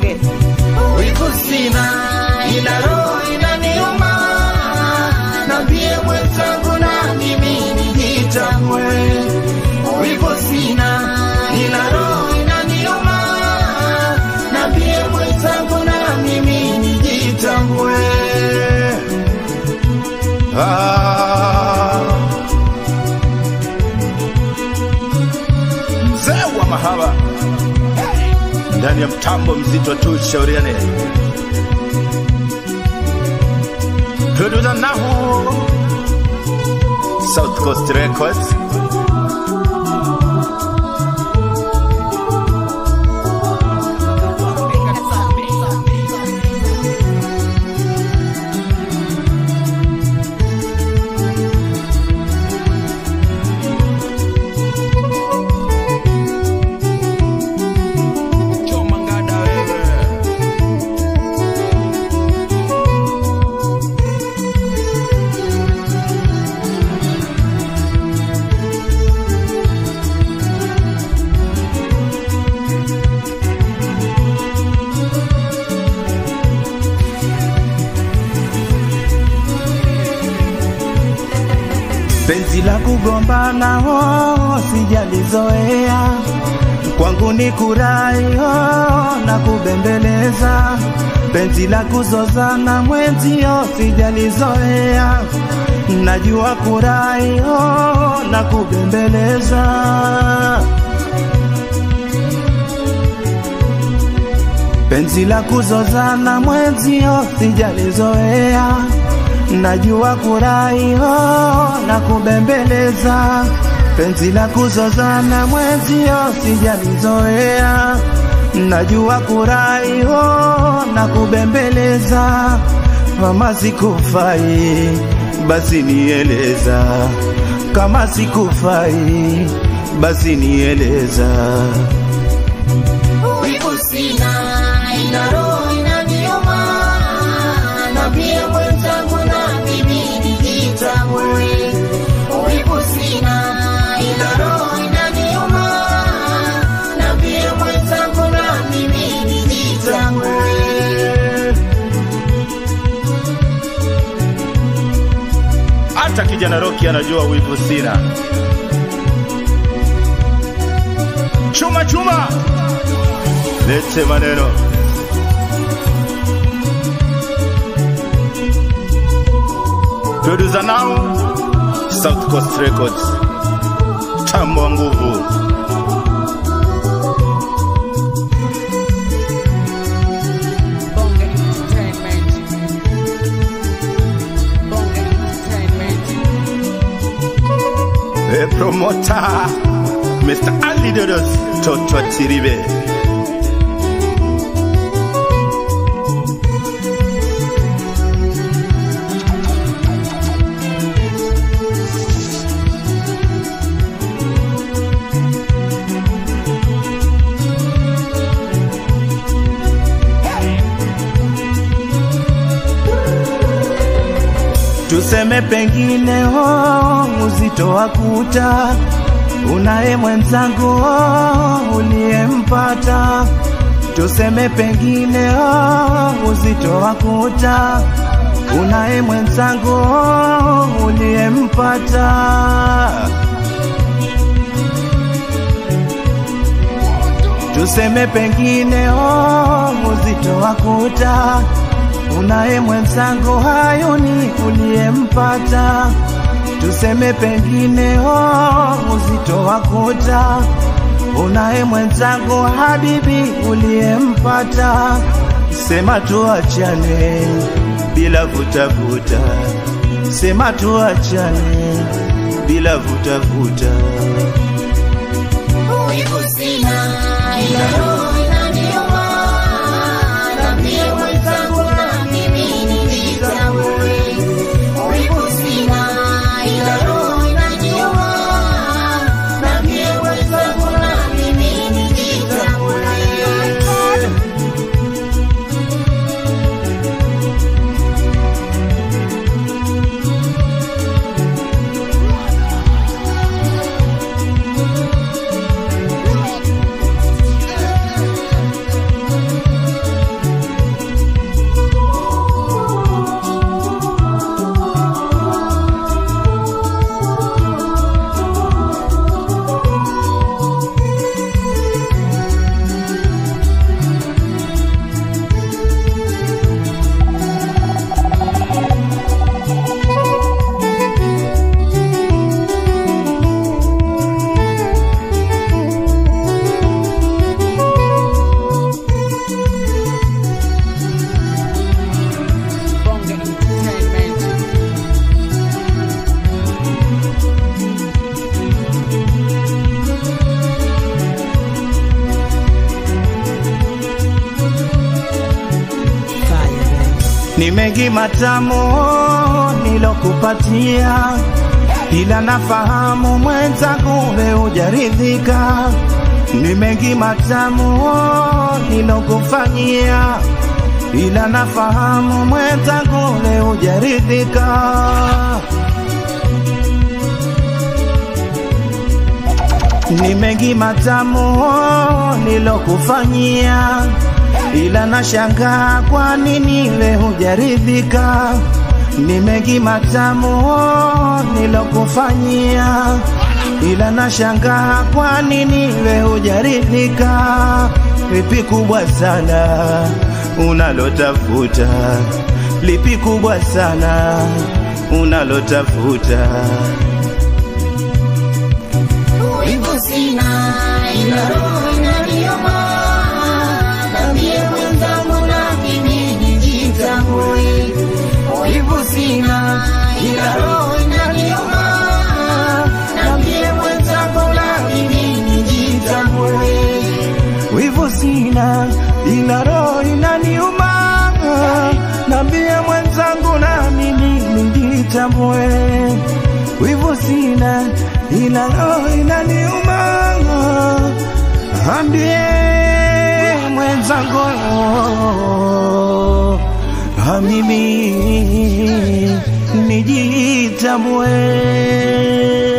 bonge wivu sina, ila roho inaniuma. Nambie mwenzangu na mimi nijitambue. Wivu sina, ila roho inaniuma. Nambie mwenzangu na mimi nijitambue. Ah. Mzee wa mahaba ndani ya mtambo mzito tu, shauriane producer Nahu South Coast Records Choma ngada wewe. penzi la kugombana oh, sijalizoea kwangu ni kurai oh, na kubembeleza penzi la kuzozana mwenzio sijalizoea najua kurai oh, na kubembeleza penzi la kuzozana mwenzio sijalizoea najua kurai oh, na kubembeleza penzi la kuzozana mwenzio sijalizoea najua kurai oh, na kubembeleza kama sikufai basi nieleza kama sikufai basi nieleza Wivu sina, ila roho inaniuma. Nambie mwenzangu na mimi nijitambue. Wivu sina, ila roho inaniuma. Nambie mwenzangu na mimi nijitambue. hata kijana Roki anajua wivu sina. Chuma chuma, lete maneno. Producer now, South Coast Records, tambo wa nguvu. Bonge Entertainment. Bonge Entertainment. E promoter, Mr. Ali Dodos, Toto Chiribe. Tuseme pengine oh, uzito wa kuta unaye mwenzangu oh, uliyempata. Tuseme pengine oh, uzito wa kuta unaye mwenzangu oh, uliyempata. Tuseme pengine oh, uzito wa kuta unaye mwenzangu hayuni uliyempata. Tuseme pengine oh, uzito wa kuta unaye mwenzangu habibi uliyempata. Sema tuachane bila vutavuta, sema tuachane bila vutavuta. Wivu sina, ila roho inaniuma. Nambie mwenzangu na mimi nijitambue. Wivu sina, ila roho inaniuma. Nambie mwenzangu na mimi nijitambue. ni mengi matamu nilokupatia, ila nafahamu mwenzangu we hujaridhika. Ni mengi matamu nilokufanyia, ila nafahamu mwenzangu we hujaridhika. Ni mengi matamu nilokufanyia, ila nashangaa kwa nini we hujaridhika. Ni mengi matamu nilokufanyia, ila nashangaa kwa nini we hujaridhika. Lipi kubwa sana unalotafuta? Lipi kubwa sana unalotafuta? Wivu sina ila roho inaniuma, nambie mwenzangu na mimi nijitambue. Wivu sina ila roho inaniuma, nambie mwenzangu na mimi nijitambue. Wivu sina ila roho inaniuma, nambie mwenzangu na mimi nijitambue. Wivu sina ila roho inaniuma, ambie mwenzangu na mimi nijitambue.